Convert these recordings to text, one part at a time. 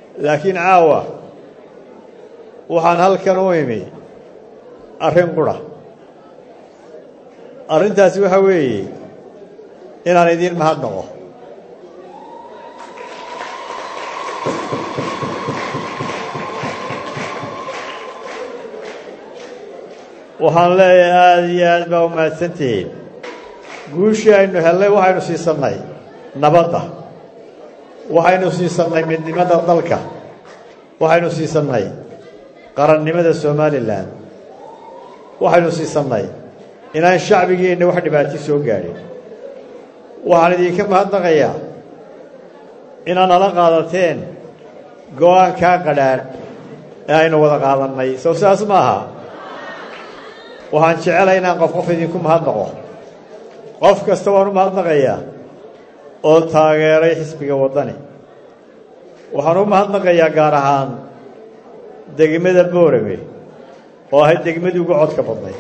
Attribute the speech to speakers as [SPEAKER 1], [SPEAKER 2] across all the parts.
[SPEAKER 1] laakiin caawa waxaan halkan u imi arrin qura arrintaasi waxaa weeye inaan idiin mahadnaqo waxaan leeyahay aada iyo aad baa u mahadsantihiin guushii aynu hellay waxaynu siisannay nabadda waxaynu siisannay midnimada dalka waxaynu siisannay qarannimada somalilan waxaynu siisannay inaan shacbigeenna wax dhibaato soo gaadhin waxaan idinka mahadnaqayaa inaad nala qaadateen go-aankaa qadhaadh ee aynu wada qaadannay sow sidaas ma aha waxaan jecelahay inaan qof qof idinku mahadnaqo qof kasta waan u mahadnaqayaa oo taageeray xisbiga waddani waxaan u mahadnaqayaa gaar ahaan degmada boorame oo ahayd degmadii ugu codka badnay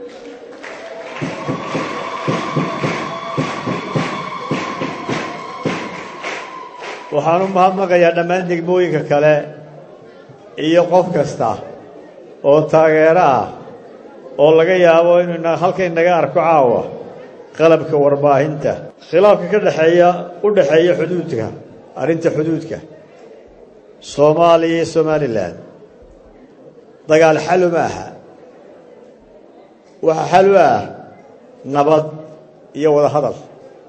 [SPEAKER 1] waxaan u mahadnaqayaa dhammaan degmooyinka kale iyo qof kasta oo taageero ah oo laga yaabo inuu halkay naga arko caawa qalabka warbaahinta khilaafka ka dhexeeya u dhexeeya xuduudka arrinta xuduudka soomaaliya iyo somalilan dagaal xalu ma aha waxa xal u ah nabad iyo wada hadal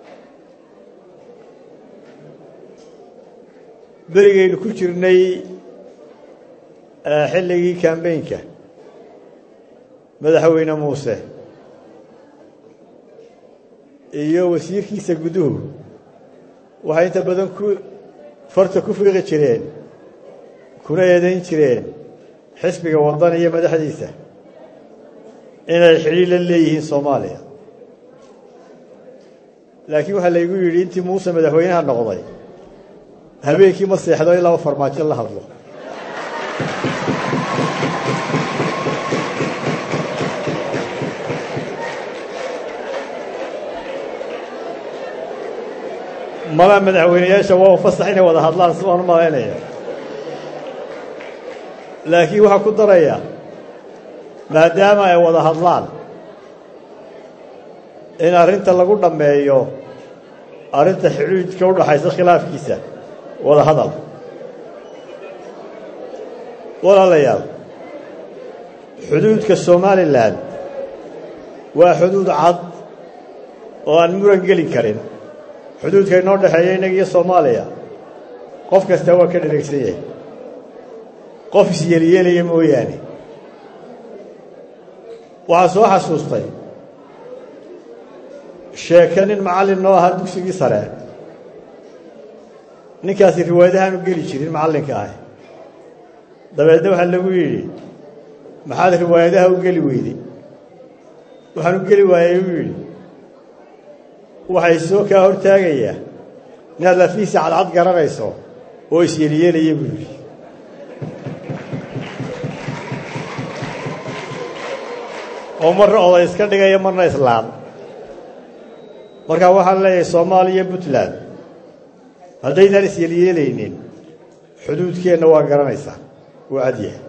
[SPEAKER 1] berigaynu ku jirnay xilligii kambeynka madaxweyne muuse iyo wasiirkiisa guduhu waxay inta badan ku farta ku fiiqi jireen kuna eedayn jireen xisbiga waddan iyo madaxdiisa inay xidhiir la leeyihiin soomaaliya laakiin waxaa laygu yidhi intii muuse madaxweynaha noqday habeenkii ma seexdo in laba farmaajo la hadlo mada madaxweyneyaasha waa fasax inay wada hadlaan si baan u malaynaya laakiin waxaa ku daraya maadaama ay wada hadlaan in arrinta lagu dhammeeyo arrinta xidhiidka u dhaxaysa khilaafkiisa wada hadal walaalayaal xuduudka somalilan waa xuduud cad oo aan muran geli karin xuduudka inoo dhexeeya innaga iyo soomaaliya qof kasta waa ka dhereegsan yahay qof isyeelyeelaya mooyaane waxaa soo xasuustay sheeke nin macallin noo ahaa dugsigii sare ninkaasi riwaayadahaanu geli jirin macallinka ah dabeedna waxaa lagu yidhi maxaad riwaayadaha u geli weyday waxaan u geli waayey uu yidhi waxay soo kaa hortaagayaa inaad lafiisa cadcad garanayso oo isyeelyeelaya buu yidhi oo marna oday iska dhigaya marna islaam markaa waxaan leeyahay soomaaliya puntland haddaydaan isyeelyeelaynin xuduudkeenna waa garanaysaa waa cadyahay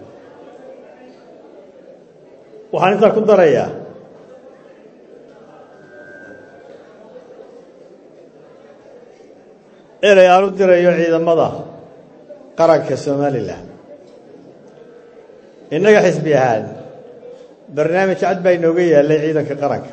[SPEAKER 1] waxaan intaa ku darayaa erey aan u dirayo ciidamada qaranka somalilan innaga xisbi ahaan barnaamij cad baa inooga yaallay ciidanka qaranka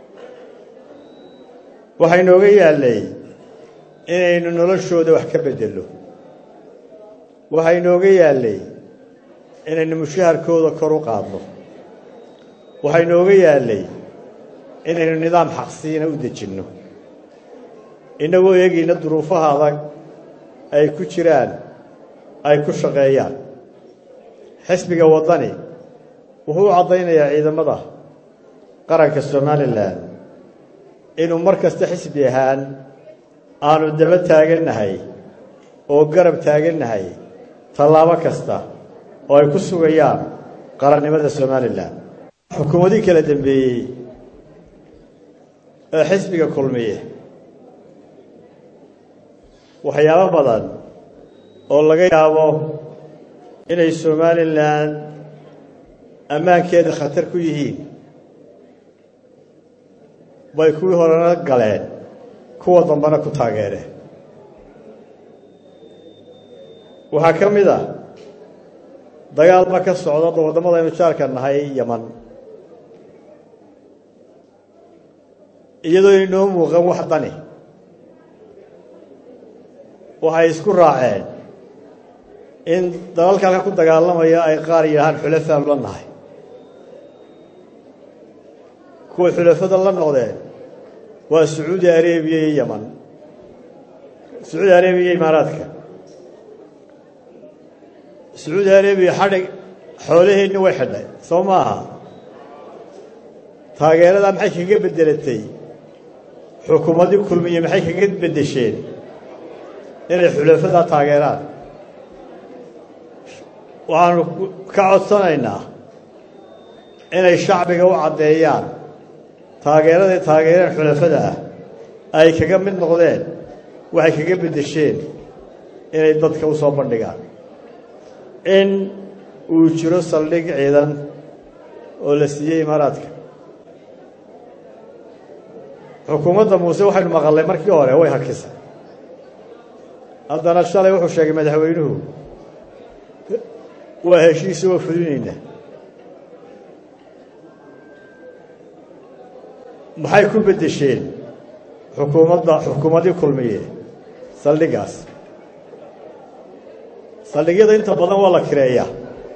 [SPEAKER 1] waxaa inooga yaallay inaynu noloshooda wax ka beddello waxaa inooga yaallay inaynu mushaharkooda kor u qaadno waxaa inooga yaallay inaynu nidaam xaqsiina u dejinno innagoo eegayna duruufaha adag ay ku jiraan ay ku shaqeeyaan xisbiga waddani wuxuu u caddaynayaa ciidamada qaranka somalilan inuu mar kasta xisbi ahaan aanu daba taagannahay oo garab taagannahay tallaabo kasta oo ay ku sugayaan qarannimada somalilan xukuumadii kala dambeeyey ee xisbiga kulmiye waxyaabo badan oo laga yaabo inay somalilan ammaankeeda khatar ku yihiin bay kuwii horena galeen kuwa dambena ku taageereen waxaa ka mid a dagaalba ka socda waddamadaynu jaarka nahay yaman iyadoo inoo muuqan wax dani waxay isku raaceen in dalalka halka ku dagaalamaya ay qaar yidhahaan xulafaan la nahay kuwa xulafada la noqdeen waa sacuudi arebiya iyo yaman sacuudi arebiya iyo imaaraadka sacuudi arebiya xadhig xoolaheenni way xidhay soo maaha taageeradaa maxay kaga beddelatay xukuumaddii kulmiye maxay kaga beddesheen inay xulafadaa taageeraan waxaanu ka codsanaynaa inay shacbiga u caddeeyaan taageeraday taageereen xulafada ah ay kaga mid noqdeen waxay kaga beddesheen inay dadka u soo bandhigaan in uu jiro saldhig ciidan oo la siiyey imaaraadka xukuumadda muuse waxaynu maqallay markii hore way hakisay haddana shalay wuxuu sheegay madaxweynuhu waa heshiisa waa fulinayna maxay ku beddesheen xukuumadda xukuumaddii kulmiye saldhiggaas saldhigyada inta badan waa la kireeyaa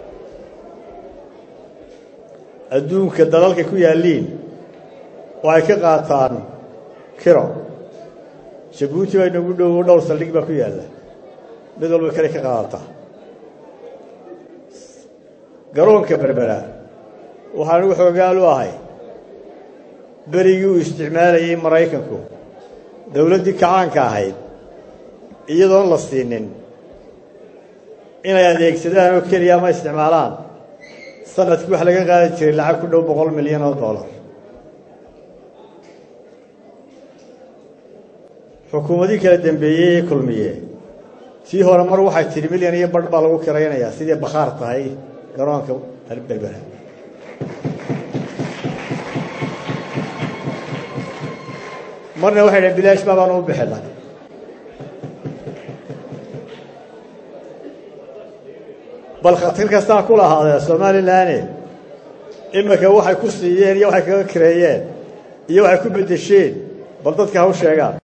[SPEAKER 1] adduunka dalalka ku yaalliin waxay ka qaataan kiro jabuuti baa inagu dhowo dhowr saldhig baa ku yaalla mid walba kale ka qaadataa garoonka berbera waxaa anigu xoogaal u ahay berigii uu isticmaalayey maraykanku dowladdii kacaanka ahayd iyadoon la siinin inay adeegsadaan oo keliya ama isticmaalaan sanadkii wax laga qaadi jiray lacag ku dhow boqol milyan oo dollar xukuumadii kala dambeeyey ee kulmiye tii hore mar waxay tidhi milyan iyo barh baa lagu kiraynayaa sidii bakhaar tahay garoonka berbera marna waxay dhahen bilaash baa baan u bixinay bal khatar kastaa ku lahaadee somalilanne iminka waxay ku siiyeen iyo waxay kaga kireeyeen iyo waxay ku beddesheen bal dadka ha u sheegaan